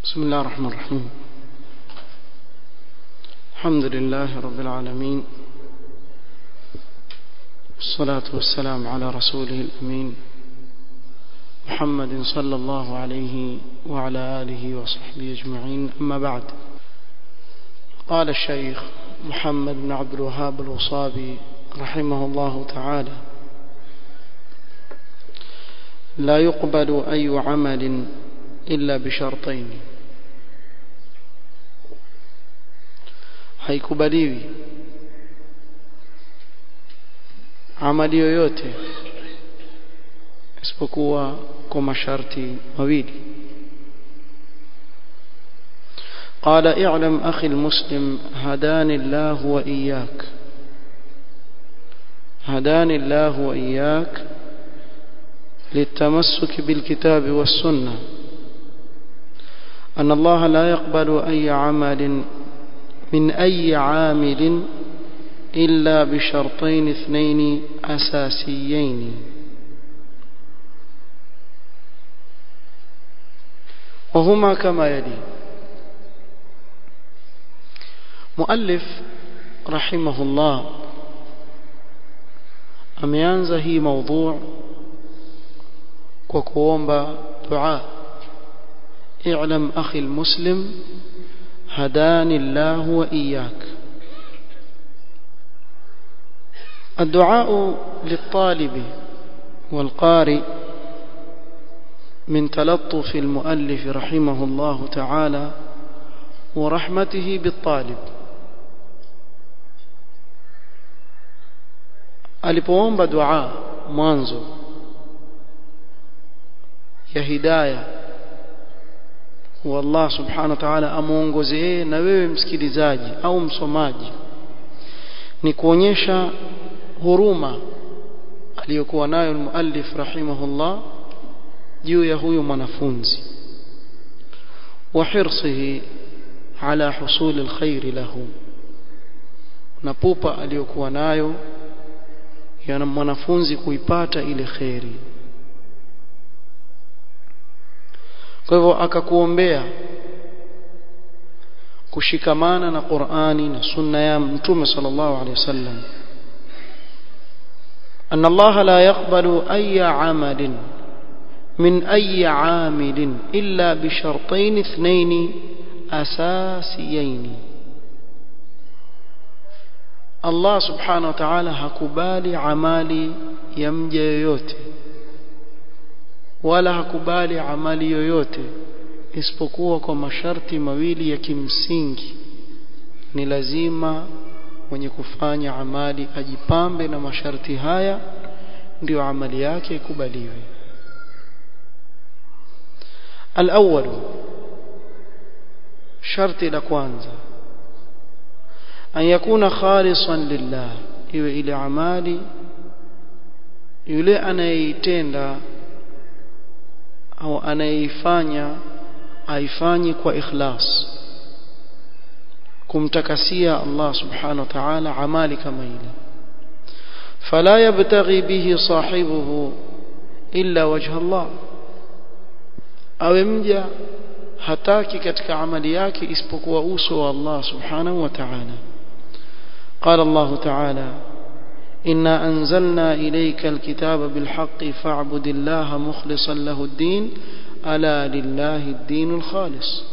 بسم الله الرحمن الرحيم الحمد لله رب العالمين والصلاة والسلام على رسوله الأمين محمد صلى الله عليه وعلى آله وصحبه أجمعين أما بعد قال الشيخ محمد بن عبد الوهاب الوصابي رحمه الله تعالى لا يقبل أي عمل إلا بشرطين haikubaliwi amali yoyote isipokuwa kwa masharti mawili قال اعلم أخي المسلم هداني الله وإياك هداني الله وإياك للتمسك بالكتاب والسنة أن الله لا يقبل أي عمل من أي عامل إلا بشرطين اثنين أساسيين وهما كما يلي مؤلف رحمه الله ameanza hii موضوع kwa kuomba dua اعلم أخي المسلم هداني الله وإياك الدعاء للطالب والقارئ من تلطف المؤلف رحمه الله تعالى ورحمته بالطالب alipoomba dua mwanzo ya hidayah wa Allah subhanahu wa ta'ala amuongoze yeye na wewe msikilizaji au msomaji ni kuonyesha huruma aliyokuwa nayo muallif rahimahullah juu ya huyu mwanafunzi wa hirsihi ala husul alkhair lahu na pupa aliyokuwa nayo ya mwanafunzi kuipata ile khairi kwa hivyo akakuombea kushikamana na Qur'ani na sunna ya Mtume sallallahu alaihi wasallam أن الله لا يقبل أي عمل من أي عامل إلا بشرطين اثنين أساسيين الله سبحانه وتعالى hakubali amali ya mja yoyote wala hakubali amali yoyote isipokuwa kwa masharti mawili ya kimsingi ni lazima mwenye kufanya amali ajipambe na masharti haya ndio amali yake ikubaliwe الأول شرط la kwanza an yakuna khalisan lillah iwe ile amali yule anayeitenda au anayeifanya aifanye kwa ikhlas kumtakasia Allah subhanahu wa ta'ala amali kama ile fala yabtaghi bihi sahibuhu illa wajha Allah awe mja hataki katika amali yake isipokuwa uso wa Allah subhanahu wa ta'ala قال الله تعالى إنا أنزلنا إليك الكتاب بالحق فاعبد الله مخلصا له الدين ألا لله الدين الخالص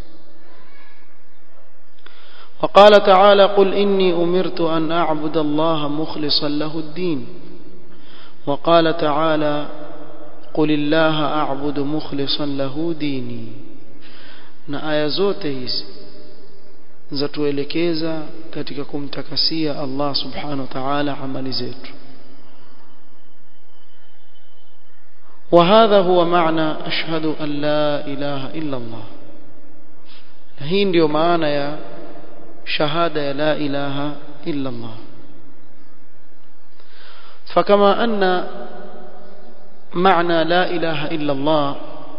وقال تعالى قل إني أمرت أن أعبد الله مخلصا له الدين وقال تعالى قل الله أعبد مخلصا له ديني na aya zote hizi zatuelekeza katika kumtakasia Allah subhanahu wa ta'ala amali zetu وهذا هو معنى أشهد أن لا إله إلا الله هي ndio maana ya shahada ya la ilaha illa Allah فكما أن معنى لا إله إلا الله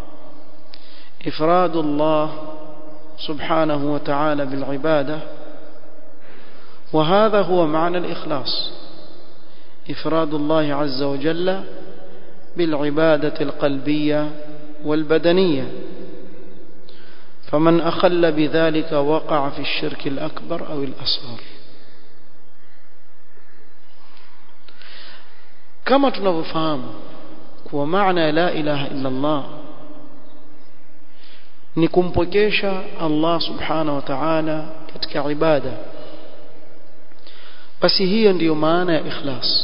إفراد الله سبحانه وتعالى بالعبادة وهذا هو معنى الإخلاص إفراد الله عز وجل بالعبادة القلبية والبدنية فمن أخل بذلك وقع في الشرك الأكبر أو الأصغر كما tunavyofahamu kuwa maana ya la ilaha illa Allah ni kumpokesha Allah subhanahu wa ta'ala katika ibada basi hiyo ndiyo maana ya ikhlas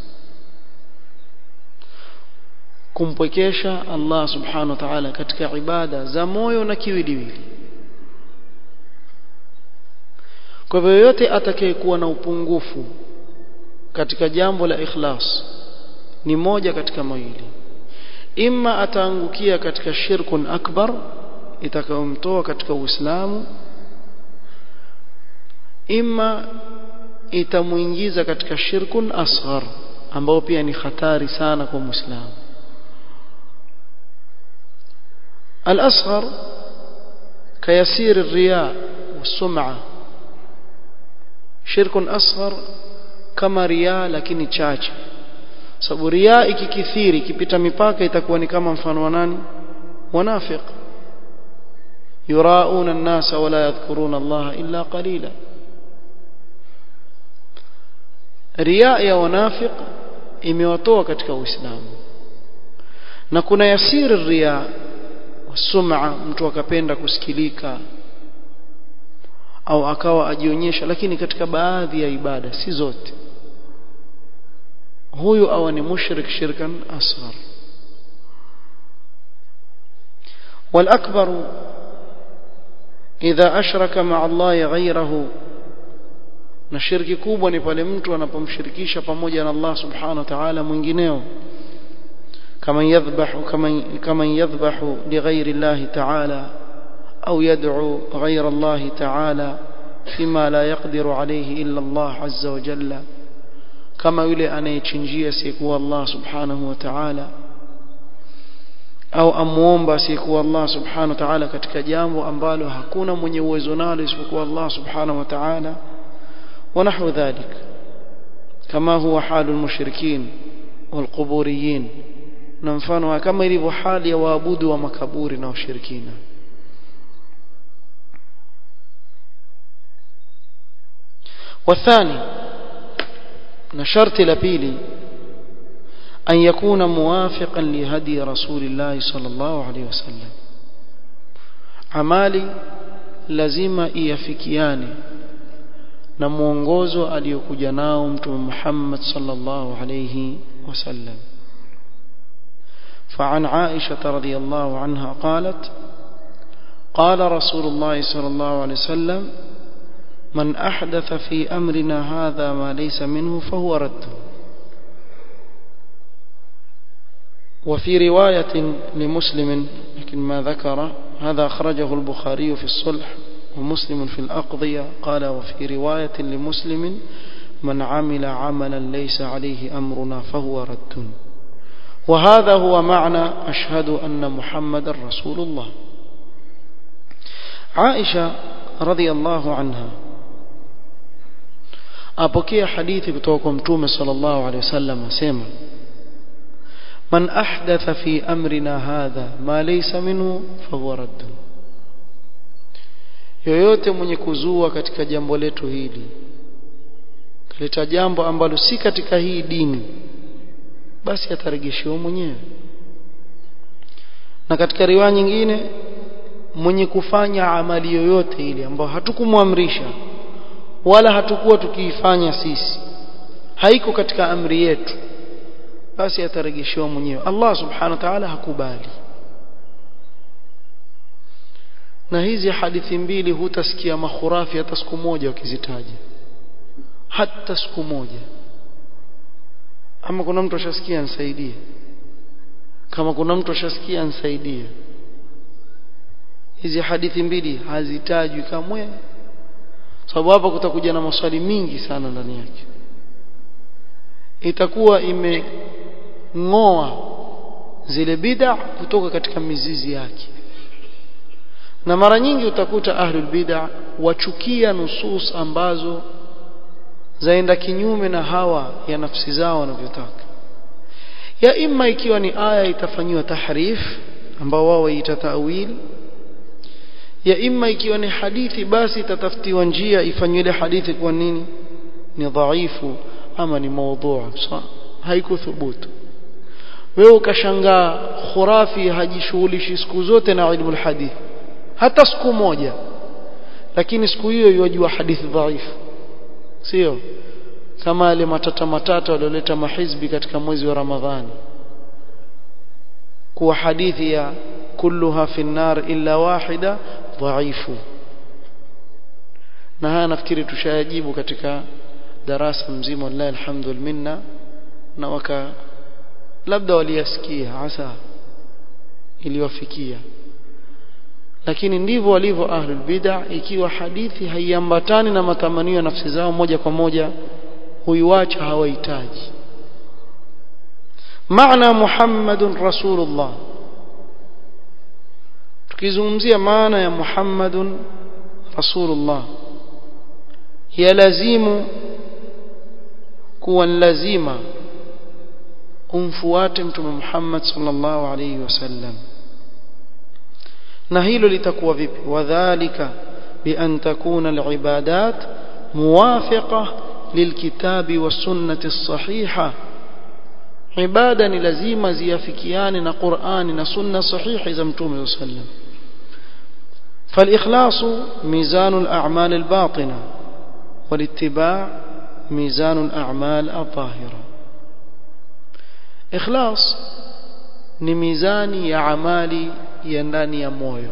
kumpwekesha Allah subhanahu wa ta'ala katika ibada za moyo na kiwiliwili kwa hivyo yote atakayekuwa na upungufu katika jambo la ikhlas ni moja katika mawili imma ataangukia katika shirkun akbar itakayomtoa katika uislamu imma itamuingiza katika shirkun asghar ambao pia ni hatari sana kwa muislamu الأصغر كيسير الرياء والسمعة شرك أصغر كما رياء lakini chache sababu riaa ikikithiri ikipita mipaka itakuwa ni kama mfano wa nani wanafiq yurauna an-nasa wala yadhkuruna Allah illa qalila riaa ya wanafiq imewatoa katika uislamu na kuna yasiri riaa sum'a mtu akapenda kusikilika au akawa ajionyesha lakini katika baadhi ya ibada si zote huyu awa ni mushrik shirkan asghar والأكبر إذا أشرك مع الله غيره na shirki kubwa ni pale mtu anapomshirikisha pamoja na Allah subhanahu wa ta'ala mwingineo كمن يذبح كمن كمن يذبح لغير الله تعالى أو يدعو غير الله تعالى فيما لا يقدر عليه إلا الله عز وجل كما يلي أن يتشنجي سيكو الله سبحانه وتعالى au amuomba asiyekuwa Allah subhanahu wa ta'ala katika jambo ambalo hakuna mwenye uwezo nalo isipokuwa Allah subhanahu wa ta'ala wa nahwu dhalik kama huwa halul mushrikin wal quburiyin na mfano kama ilivyo hali ya waabudu wa makaburi na washirikina والثاني na sharti la pili an yakuna muwafiqan li hadi rasulillah sallallahu alayhi wasallam amali lazima iafikiane na mwongozo aliyokuja nao mtume Muhammad sallallahu alayhi wasallam فعن عائشة رضي الله عنها قالت قال رسول الله صلى الله عليه وسلم من أحدث في أمرنا هذا ما ليس منه فهو رد وفي رواية لمسلم لكن ما ذكر هذا أخرجه البخاري في الصلح ومسلم في الأقضية قال وفي رواية لمسلم من عمل عملا ليس عليه أمرنا فهو رد وهذا هو معنى أشهد أن محمد رسول الله عائشة رضي الله عنها apokea hadithi kutoka kwa mtume sallallahu alaihi wasallam asema man ahdatha fi amrina hadha ma laysa minhu fahuwa radd yoyote mwenye kuzua katika jambo letu hili kaleta jambo ambalo si katika hii dini basi atarejeshewa mwenyewe na katika riwaya nyingine mwenye kufanya amali yoyote ile ambayo hatukumwamrisha wala hatukuwa tukiifanya sisi haiko katika amri yetu basi atarejeshewa mwenyewe Allah subhanahu wa ta'ala hakubali na hizi hadithi mbili hutasikia makhurafi hata siku moja wakizitaja hata siku moja ama kuna mtu ashasikia nisaidie kama kuna mtu ashasikia nisaidie hizi hadithi mbili hazitajwi kamwe sababu hapa kutakuja na maswali mingi sana ndani yake itakuwa imeng'oa zile bid'a kutoka katika mizizi yake na mara nyingi utakuta ahlul bid'a wachukia nusus ambazo zaenda kinyume na hawa ya nafsi zao wanavyotaka ya imma ikiwa ni aya itafanyiwa tahrif ambao wao waita tawil ya imma ikiwa ni hadithi basi itatafutiwa njia ifanywe ile hadithi kwa nini ni dhaifu ama ni maudhu haikuthubutu wewe ukashangaa khurafi hajishughulishi siku zote na ilmu alhadith hata siku moja lakini siku hiyo yajua hadithi dhaifu sio kama wale matata matata walioleta mahizbi katika mwezi wa Ramadhani kuwa hadithi ya kulluha fi nar illa wahida dhaifu na haya nafikiri tushayajibu katika darasa mzima wallahi alhamdul minna na waka labda waliyasikia hasa iliwafikia lakini ndivyo walivyo ahlul bid'ah ikiwa hadithi haiambatani na matamanio ya nafsi zao moja kwa moja huiwacha hawahitaji maana muhammadun rasulullah tukizungumzia maana ya muhammadun rasulullah yalazimu kuwa lazima umfuate mtume Muhammad sallallahu alayhi wasallam na hilo litakuwa vipi wadhālika bi an takuna al-ibadat muwafiqa lilkitabi was-sunnati as-sahiha ibada ni lazima ziafikiane na Qur'ani na sunna sahihi za mtume sallallahu alayhi wasallam فالإخلاص ميزان الأعمال الباطنة والاتباع ميزان الأعمال الظاهرة إخلاص ni mizani ya amali ya ndani ya moyo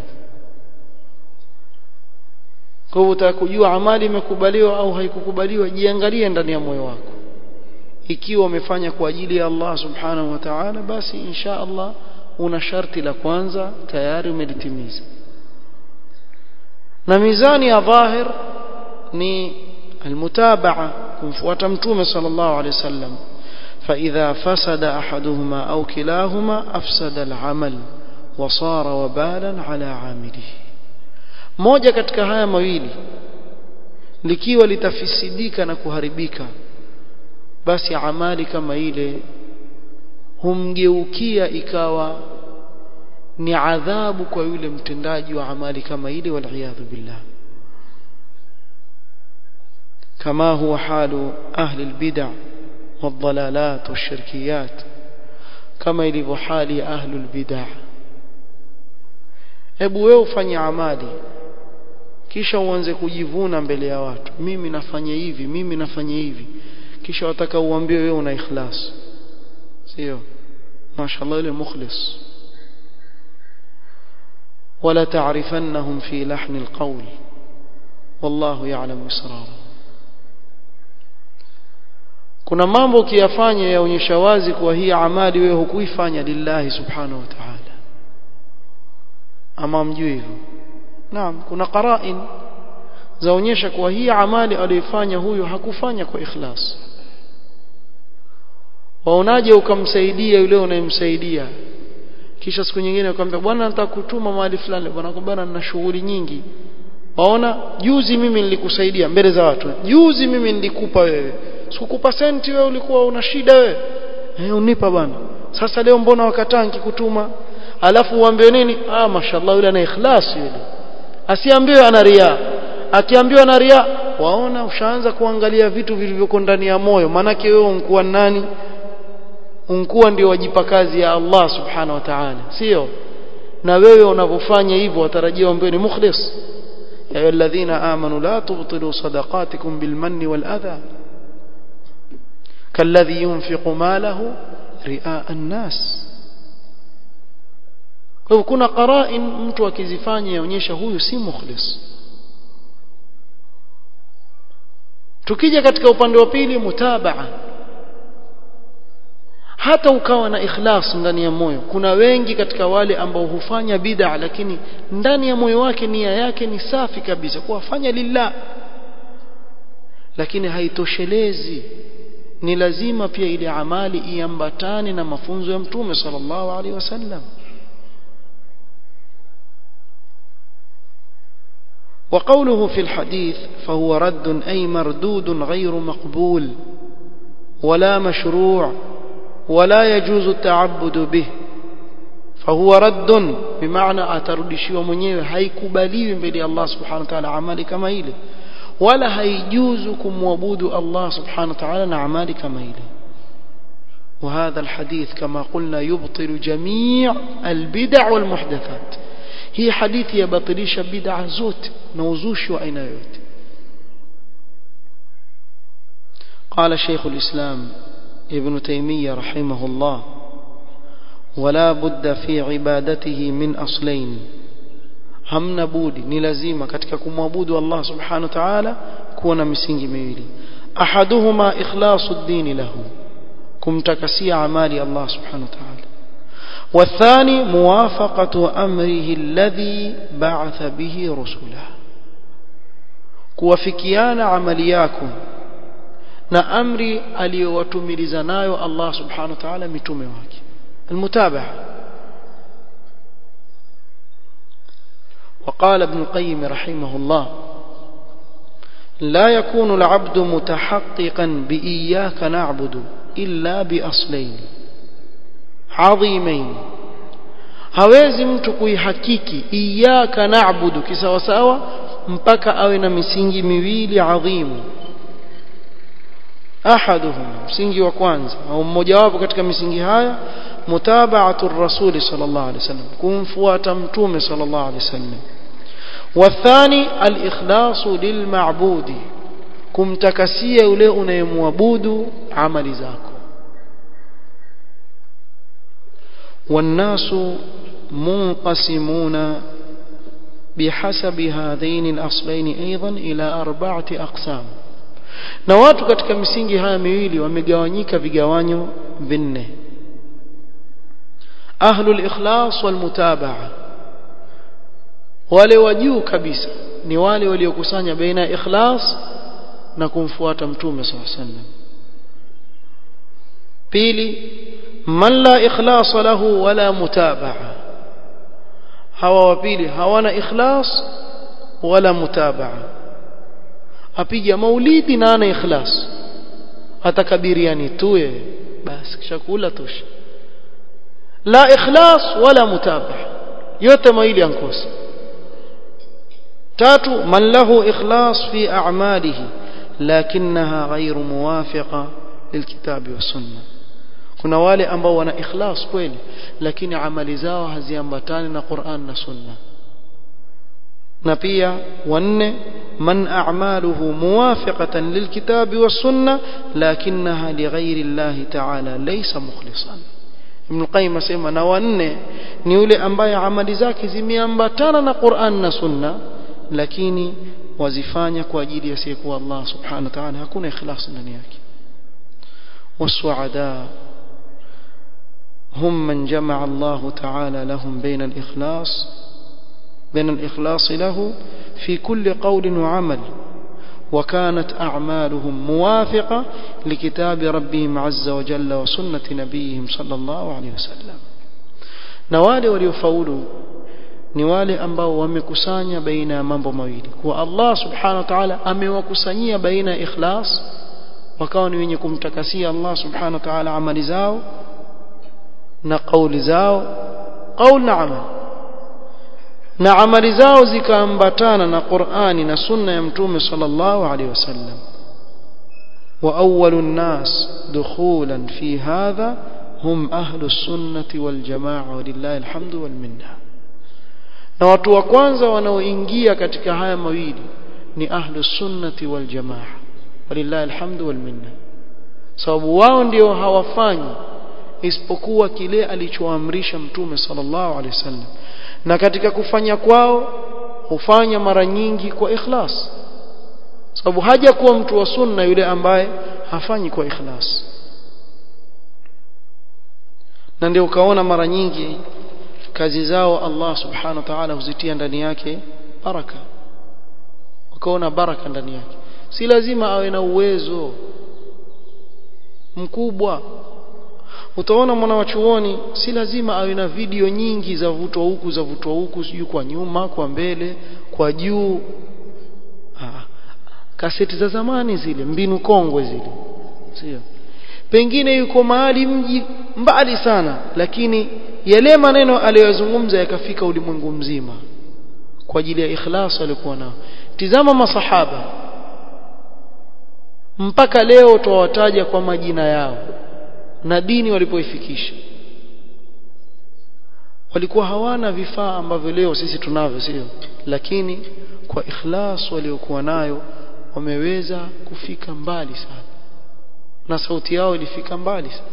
kwa hivyo utakujua amali imekubaliwa au haikukubaliwa jiangalie ndani ya moyo wako ikiwa umefanya kwa ajili ya Allah subhanahu wa ta'ala basi insha Allah una sharti la kwanza tayari umelitimiza na mizani ya dhahir ni almutabaa kumfuata mtume sallallahu alaihi wasallam فإذا فسد أحدهما أو كلاهما أفسد العمل وصار وبالا على عامله moja katika haya mawili likiwa litafisidika na kuharibika basi amali kama ile humgeukia ikawa ni adhabu kwa yule mtendaji wa amali kama ile waliyadhu billah kama huwa halu ahli albid'ah والضلالات والشركيات كما ilivyo hali ya ahlul bid'ah hebu wewe ufanye amali kisha uanze kujivuna mbele ya watu mimi nafanya hivi mimi nafanya hivi kisha wataka uambie wewe una ikhlas sio mashallah ile mukhlis ولا تعرفنهم في لحن القول والله يعلم اسرارهم kuna mambo ukiyafanya yaonyesha wazi kuwa hii amali wewe hukuifanya lillahi subhanahu wa ta'ala ama mjui hivyo naam kuna qara'in zaonyesha kuwa hii amali aliyoifanya huyu hakufanya kwa ikhlas waonaje ukamsaidia yule unayemsaidia kisha siku nyingine ukamwambia bwana nataka kutuma mahali fulani bwana bwana nina shughuli nyingi waona juzi mimi nilikusaidia mbele za watu juzi mimi nilikupa wewe sikukupa senti wewe ulikuwa una shida wewe eh unipa bwana sasa leo mbona wakataa nikikutuma alafu uambie nini ah mashallah yule ana ikhlas yule asiambiwe ana ria akiambiwa ana ria waona ushaanza kuangalia vitu vilivyoko ndani ya moyo maanake wewe unkuwa nani unkuwa ndio wajipa kazi ya Allah subhanahu wa ta'ala sio na wewe unavyofanya hivyo watarajia uambiwe ni mukhlis ya ayyuhalladhina amanu la tubtilu sadaqatikum bilmanni wal adha كالذي ينفق ماله رئاء الناس kwa kuna qara'in mtu akizifanya yaonyesha huyu si mukhlis tukija katika upande wa pili mutabaa hata ukawa na ikhlas ndani ya moyo kuna wengi katika wale ambao hufanya bid'a lakini ndani ya moyo wake nia yake ni safi kabisa kuwafanya lillah lakini haitoshelezi ni lazima pia ile amali iambatane na mafunzo ya mtume sallallahu alaihi wasallam وقوله في الحديث فهو رد أي مردود غير مقبول ولا مشروع ولا يجوز التعبد به fahuwa raddun bimaana atarudishiwa mwenyewe haikubaliwi mbele ya Allah subhanahu wa ta'ala amali kama ile wala haijuzu kumwabudu Allah subhanahu wa ta'ala na amali kama ile وهذا الحديث كما قلنا يبطل جميع البدع والمحدثات هي حديث يبطلش بدع زوت نوزوش وأين يوت قال شيخ الإسلام ابن تيمية رحمه الله ولا بد في عبادته من أصلين hamna budi ni lazima katika kumwabudu Allah subhanahu wa ta'ala kuwa na misingi miwili ahaduhuma ikhlasu ad-din lahu kumtakasia amali Allah subhanahu wa ta'ala والثاني موافقة أمره الذي بعث به رسله kuwafikiana amali yako na amri aliyowatumiliza nayo Allah subhanahu wa ta'ala mitume wake المتابعة وقال ابن القيم رحمه الله لا يكون العبد متحققا بإياك نعبد إلا بأصلين عظيمين hawezi mtu kuihakiki iyaka naabudu kisawasawa mpaka awe na misingi miwili adhimu ahaduhum msingi wa kwanza au mmojawapo katika misingi haya mutaba'atu rasuli sallallahu alaihi wasallam kumfuata mtume sallallahu alaihi wasallam wathani al-ikhlasu lilma'budi kumtakasia yule unayemwabudu amali zako والناس منقسمون بحسب هذين الأصلين أيضا إلى أربعة أقسام na watu katika misingi haya miwili wamegawanyika vigawanyo vinne ahlul ikhlas wal mutabaa wale wa juu kabisa ni wale waliokusanya baina ya ikhlas na kumfuata mtume sallallahu alaihi wasallam pili man la ikhlas lahu wala mutabaa hawa wa pili hawana ikhlas wala mutabaa apiga maulidi na ana ikhlas atakabiriani tuye basi kisha kula tosha la ikhlas wala mutabaa yote mawili yankosa tatu man lahu ikhlas fi a'malihi lakinaha ghairu muwafiqa lilkitabi was-sunnah kuna wale ambao wana ikhlas kweli lakini amali zao haziambatani na Qur'an na Sunna na pia wanne man a'maluhu muwafiqatan lilkitabi was-sunnah lakinaha lighairi Allah ta'ala laysa mukhlisan Ibn Qayyim asema na wanne ni yule ambaye amali zake zimeambatana na Qur'an na Sunna lakini wazifanya kwa ajili ya siku Allah subhanahu wa ta'ala hakuna ikhlas ndani yake wasuada هم من جمع الله تعالى لهم بين الإخلاص بين الإخلاص له في كل قول وعمل وكانت أعمالهم موافقة لكتاب ربهم عز وجل وسنة نبيهم صلى الله عليه وسلم نوالي وليفولوا ni wale ambao wamekusanya baina ya mambo mawili kwa Allah subhanahu wa ta'ala amewakusanyia baina ya ikhlas wakawa ni wenye kumtakasia Allah subhanahu wa ta'ala amali zao na kauli zao kauli na amali na amali zao zikaambatana na Qur'ani na sunna ya mtume sallallahu alaihi wasallam wa awwalun nas dukhulan fi hadha hum ahlus sunnati wal jamaa walillahi alhamdu wal minna na watu wa kwanza wanaoingia katika haya mawili ni ahlus sunnati wal jamaa walillahi alhamdu wal minna sababu wao ndio hawafanyi isipokuwa kile alichoamrisha mtume sallallahu alaihi wasallam na katika kufanya kwao hufanya mara nyingi kwa ikhlas sababu haja kuwa mtu wa sunna yule ambaye hafanyi kwa ikhlas na ndio ukaona mara nyingi kazi zao Allah subhanahu wa ta'ala huzitia ndani yake baraka ukaona baraka ndani yake si lazima awe na uwezo mkubwa utaona mwana wa chuoni si lazima awe na video nyingi za vutwa huku za vutwa huku sijui kwa nyuma kwa mbele kwa juu ah, kaseti za zamani zile mbinu kongwe zile sio pengine yuko mahali mji mbali sana lakini yale maneno aliyozungumza yakafika ulimwengu mzima kwa ajili ya ikhlas alikuwa nao tizama masahaba mpaka leo tuwataja kwa majina yao na dini walipoifikisha walikuwa hawana vifaa ambavyo leo sisi tunavyo sio lakini kwa ikhlas waliokuwa nayo wameweza kufika mbali sana na sauti yao ilifika mbali sana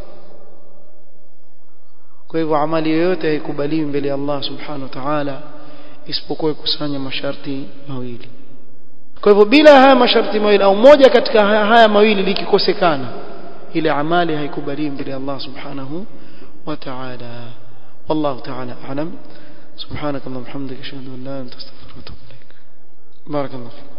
kwa hivyo amali yoyote haikubaliwi mbele ya Allah subhanahu wa ta'ala isipokuwa kusanya masharti mawili kwa hivyo bila haya masharti mawili au moja katika haya, haya mawili likikosekana ile amali haikubaliwi mbele ya Allah subhanahu wa ta'ala والله تعالى أعلم سبحانك اللهم وبحمدك أشهد أن لا إله إلا أنت أستغفرك وأتوب إليك بارك الله فيك